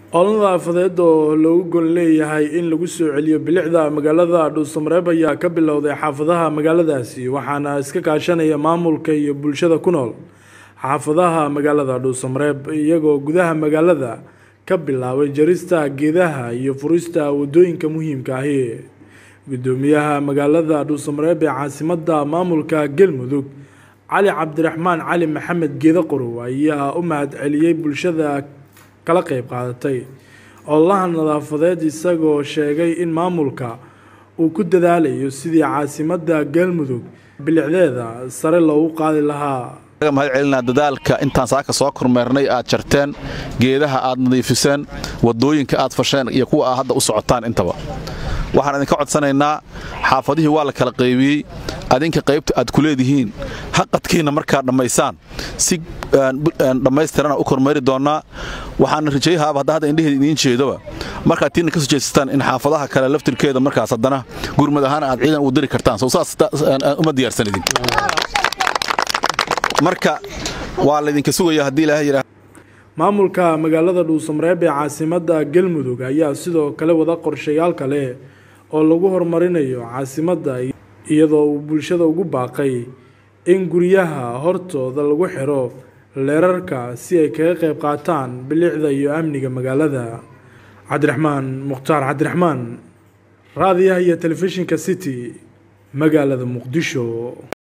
olol nadaafadeed oo loogu gol leeyahay in lagu soo celiyo bilicda magaalada dhuusamareeb ayaa ka bilowday xaafadaha magaaladaasi waxaana iska kaashanaya maamulka iyo bulshada ku nool xaafadaha magaalada dhuusamareeb iyagoo gudaha magaalada ka bilaabay jarista geedaha iyo furista wadooyinka muhiimka ahi gudoomiyaha magaalada dhuusamareeb ee caasimada maamulka galmudug cali cabdiraxmaan cali maxamed geeda qorow ayaa u mahad celiyey bulshada kala qeyb qaadatay ololaha nadaafadeed isagoo sheegay in maamulka uu ku dadaalayo sidii caasimada galmudug bilicdeeda sare loogu qaadi lahaa mahad celinaa dadaalka intaan saaka soo kormeernay aad jarteen geedaha aad nadiifiseen wadooyinka aad fasheen iyo kuwa aad hadda u socotaan intaba waxaan idinka codsanaynaa xaafadihii waa la kala qaybiyey adinka qaybta aad ku leedihiin haqadkiinna markaad dhammaysaan si dhammaystirana u kormeeri doonnaa waxaana rajayahaaba hadda hadda indheheeda idiin jeedoba markaad tiinna ka soo jeesataan in xaafadaha kale laftirkeeda markaas haddana gurmad ahaan aad ciidan ugu diri kartaan sow saas uma diyaarsan idin marka waa laydinka sugaya haddii ilaahay yidhaah maamulka magaalada dhuusamareeb ee caasimada galmudug ayaa sidoo kale wada qorshayaal kale oo lagu horumarinayo caasimadda iyadoo uu bulshada ugu baaqay in guryaha hortooda lagu xiro leerarka si ay kaga qayb qaataan bilicda iyo amniga magaalada cabdiraxmaan mukhtaar cabdiraxmaan raadiyaha iyo telefishinka city magaalada muqdisho